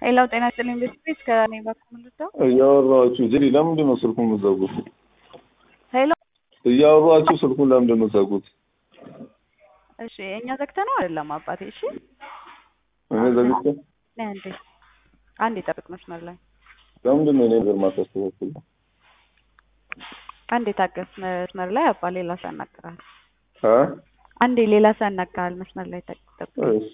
ሌላው ጤና ይስጥልኝ ቤተሰብ ከእኔ በኩል ምንድነው እያወራኋችሁ ዜሪ ለምንድን ነው ስልኩን የምትዘጉት? ሄሎ እያወራኋችሁ ስልኩን ለምንድን ነው የምትዘጉት? እሺ እኛ ዘግተነው አይደለም አባቴ እሺ እኔ ዘግቼ ነይ አንዴ አንዴ ጠብቅ መስመር ላይ ለምንድን ነው እኔ ነገር ማታስተካክል? አንዴ ታገስ መስመር ላይ አባ ሌላ ሰው ያናግራል አ አንዴ ሌላ ሰው ያናግራል መስመር ላይ ጠብቅ እሺ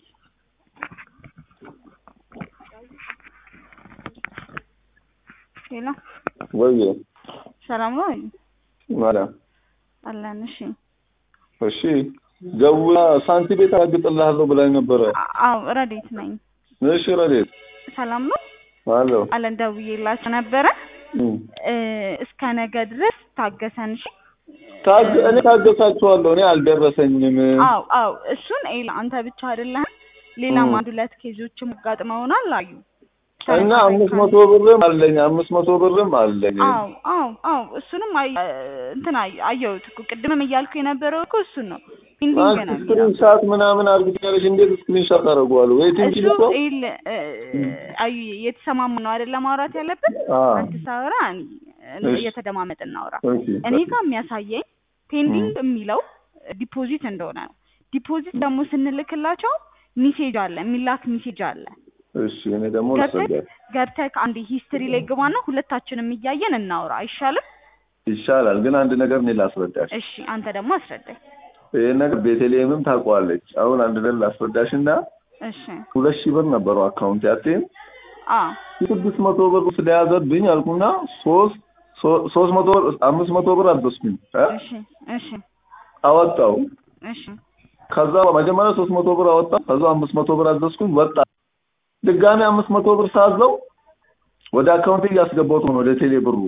ሄሎ ወይ ሰላም ነው ማርያም አለን እሺ እሺ ደውላ ሳንቲ ቤት አግጥልሃለሁ ብላኝ ነበረ። አዎ ረዴት ነኝ እሺ ረዴት ሰላም ነው አለሁ አለን ደውዬላችሁ ነበረ እም። እ እስከ ነገ ድረስ ታገሰን እሺ ታግ እኔ ታገሳችኋለሁ። እኔ አልደረሰኝም። አው አው እሱን ኤላ አንተ ብቻ አይደለህም ሌላም እም። አንድ ሁለት ኬዞችም አጋጥመውናል አዩ እና አምስት መቶ ብርም አለኝ አምስት መቶ ብርም አለኝ። አው አው አው እሱንም አይ እንትን አይ- አየሁት እኮ ቅድምም እያልኩ የነበረው እኮ እሱን ነው ኢንዲንግ አንቺ ነው የሚለው ስክሪን ሻት ምናምን አርግኛለሽ። እንዴት ስክሪን ሻት አደርገዋለሁ? ወይ ቲንክ እሱ ልኮ ኤል አዩ የተሰማሙ ነው አይደለ ማውራት ያለብን አ አንተ ሳወራ እኔ- እሺ። እየተደማመጥ እናውራ ኦኬ እኔ ጋር የሚያሳየኝ ፔንዲንግ የሚለው ዲፖዚት እንደሆነ ነው ዲፖዚት ደግሞ ስንልክላቸው ሚሴጅ አለ የሚላክ ሚሴጅ አለ እሺ። እኔ ደግሞ ገብተህ ልሰገድ ገብተህ አንድ ሂስትሪ ላይ ግባና ሁለታችንም እያየን እናውራ አይሻልም? ይሻላል። ግን አንድ ነገር እኔ ላስረዳሽ። እሺ አንተ ደግሞ አስረዳኝ። ይሄን ነገር ቤተልሔምም ታውቀዋለች። አሁን አንድ ነገር ላስረዳሽ እና እሺ ሁለት ሺህ ብር ነበረው አካውንት ያቴን አ ስድስት መቶ ብር ስለያዘብኝ አልኩና ሶስት ሶ- ሶስት መቶ ብር አምስት መቶ ብር አዘዝኩኝ እ እሺ እሺ አወጣው እሺ ከዛ መጀመሪያ ሶስት መቶ ብር አወጣ ከዛ አምስት መቶ ብር አዘዝኩኝ ወጣ ድጋሚ አምስት መቶ ብር ሳዘው ወደ አካውንት እያስገባሁት ነው ወደ ቴሌ ብሩ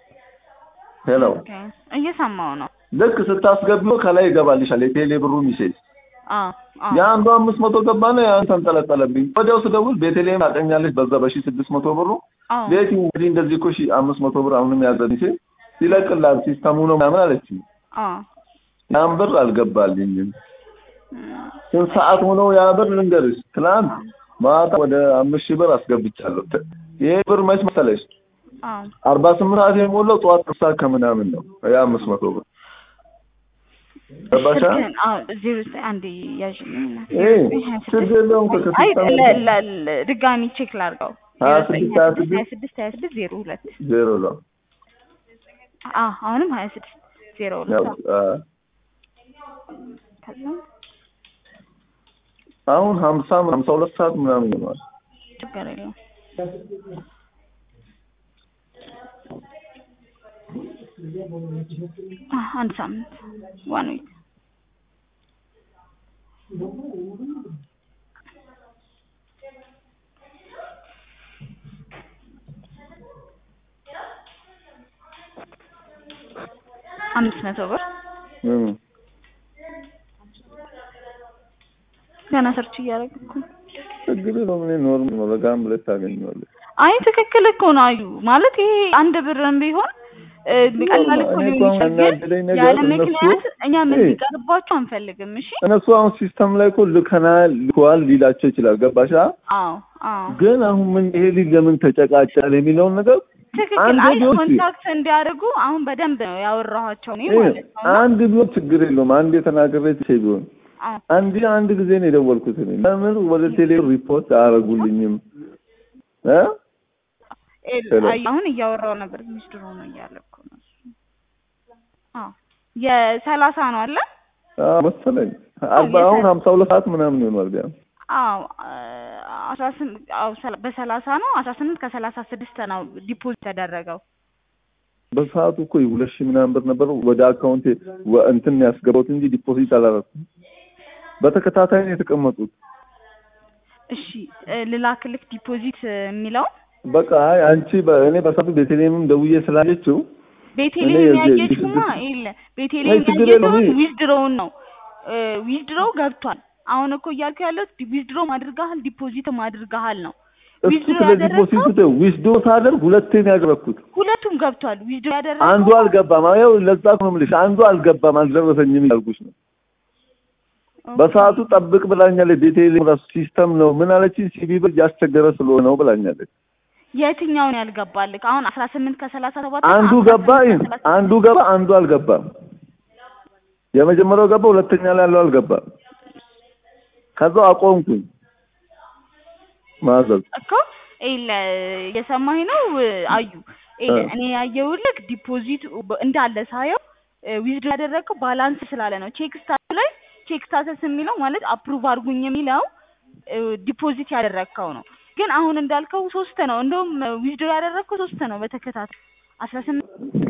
ሄሎ ኦኬ እየሰማው ነው። ልክ ስታስገቢው ከላይ ይገባልሻል የቴሌ ብሩ ሚሴጅ አ አ የአንዱ አምስት መቶ ገባና ያን ተንጠለጠለብኝ ወዲያው ስደውል ቤተልሔም ታውቀኛለች በዛ በሺ ስድስት መቶ ብሩ አ ቤቲ እንግዲህ እንደዚህ እኮ ሺ አምስት መቶ ብር አሁንም ያዘልኝ ሲል ይለቅላል ሲስተሙ ነው ምናምን አለችኝ አ ያን ብር አልገባልኝም እም፣ ስንት ሰዓት ሆነው ያ ብር ልንገርሽ ትናንት ማታ ወደ አምስት ሺህ ብር አስገብቻለሁ ተ- ይሄ ብር መች መሰለሽ አ አርባ ስምንት ሰዓት የሞላው ጠዋት አስር ሰዓት ከምናምን ነው ያ አምስት መቶ ብር ገባሻ ስልክህን አ ዜሮ ዘጠኝ አንዴ ያዥልኝ እና ይሄ ችግር የለውም አይ ከከሲስተም ለ- ለ- ለ- ድጋሚ ቼክ ላድርገው ሀያ ዜሮ ዘጠኝ ስድስት ሀያ ሀያ ስድስት ስድስት ሀያ ስድስት ዜሮ ሁለት ዜሮ ነው አ አሁንም ሀያ ስድስት ዜሮ ያው ሁለት አ፣ ከዛ አሁን ሀምሳ ሀምሳ ሁለት ሰዓት ምናምን ይሆናል ችግር የለውም አ አንድ ሳምንት ዋን ዊክ አምስት መቶ ብር እም። ገና ሰርች እያደረግኩ እኮ ነው። ችግር የለውም እኔ ኖርማል ነው በጋም ብለሽ ታገኘዋለሽ አይ ትክክል እኮ ነው አዩ ማለት ይሄ አንድ ብርም ቢሆን እ፣ ቀላል እኮ እኔ ሊሆን እኮ አሁን ይችላል ግን ያናደደኝ ነገር ያለ እነሱ ምክንያት እኛ ምን እይ፣ ሊቀርባቸው አንፈልግም እሺ እነሱ አሁን ሲስተም ላይ እኮ ልከናል ልከዋል ሊላቸው ይችላል ገባሻ አዎ አዎ ግን አሁን ምን ይሄ ልጅ ለምን ተጨቃጨለ የሚለውን ነገር ትክክል አንድ አይ ቢሆን ኮንታክት እንዲያደርጉ አሁን በደንብ ነው ያወራኋቸው እኔ ይሄ ማለት ነው እና አንድ ቢሆን ችግር የለውም አንድ የተናገረ ትቼ ቢሆን አዎ አንድ አንድ ጊዜ ነው የደወልኩት እኔ ለምን ወደ ቴሌ ሪፖርት አያደርጉልኝም እ ኤል- ሄሎ። አይ አሁን እያወራው ነበር ትንሽ ድሮ ነው እያለ እኮ ነው እሱ። አዎ የሰላሳ ነው አለ አዎ መሰለኝ አርባ የተ- አሁን ሀምሳ ሁለት ሰዓት ምናምን ይሆናል ቢያንስ አዎ አስራ ስምንት አዎ ሰላ- በሰላሳ ነው አስራ ስምንት ከሰላሳ ስድስት ነው ዲፖዚት ያደረገው በሰዓቱ እኮ ሁለት ሺህ ምናምን ብር ነበር ወደ አካውንቴ ወ- እንትን ነው ያስገባሁት እንጂ ዲፖዚት አላደረኩም በተከታታይ ነው የተቀመጡት እሺ እ፣ ልላክልክ ዲፖዚት የሚለው በቃ አይ አንቺ በ- እኔ በሰዓቱ ቤተልሔምም ደውዬ ስላለችው ቤቴሌም እኔ የዚህ ያየችማ የስድስት- የለ አይ ቤቴሌም ችግር ያየችው የለውም ይሄ- ዊዝድሮውን ነው ዊዝድሮው ገብቷል አሁን እኮ እያልኩ ያለው ዊዝድሮም አድርገሃል ዲፖዚትም አድርገሃል ነው እሱ ዊዝድሮ ስለ ዲፖዚቱ ያደረግከው ተይው ዊዝዶ ሳደርግ ሁለቴ ነው ያደረኩት ሁለቱም ገብቷል ዊዝድሮ ያደረግከው አንዱ አልገባም ያው ለዛ ነው የምልሽ አንዱ አልገባም አልደረሰኝም ያልኩሽ ነው በሰዓቱ ጠብቅ ብላኛለች። ቤቴሌም ራሱ ሲስተም ነው ምን አለችኝ፣ ሲቢ ብር እያስቸገረ ስለሆነ ነው ብላኛለች። የትኛውን ያልገባልክ? አሁን አስራ ስምንት ከሰላሳ ሰባት አንዱ ገባ አንዱ ገባ አንዱ አልገባም። የመጀመሪያው ገባ፣ ሁለተኛ ላይ ያለው አልገባም። ከዛው አቆምኩኝ ማዘዝ እኮ ኤለ የሰማኝ ነው አዩ ኤለ እኔ ያየሁልክ ዲፖዚት እንዳለ ሳየው ዊዝድ ያደረገው ባላንስ ስላለ ነው። ቼክ ስታተስ ላይ ቼክ ስታተስ የሚለው ማለት አፕሩቭ አድርጉኝ የሚለው ዲፖዚት ያደረግከው ነው። ግን አሁን እንዳልከው ሶስት ነው። እንደውም ዊዝድ ያደረግከው ሶስት ነው በተከታታይ አስራ ስምንት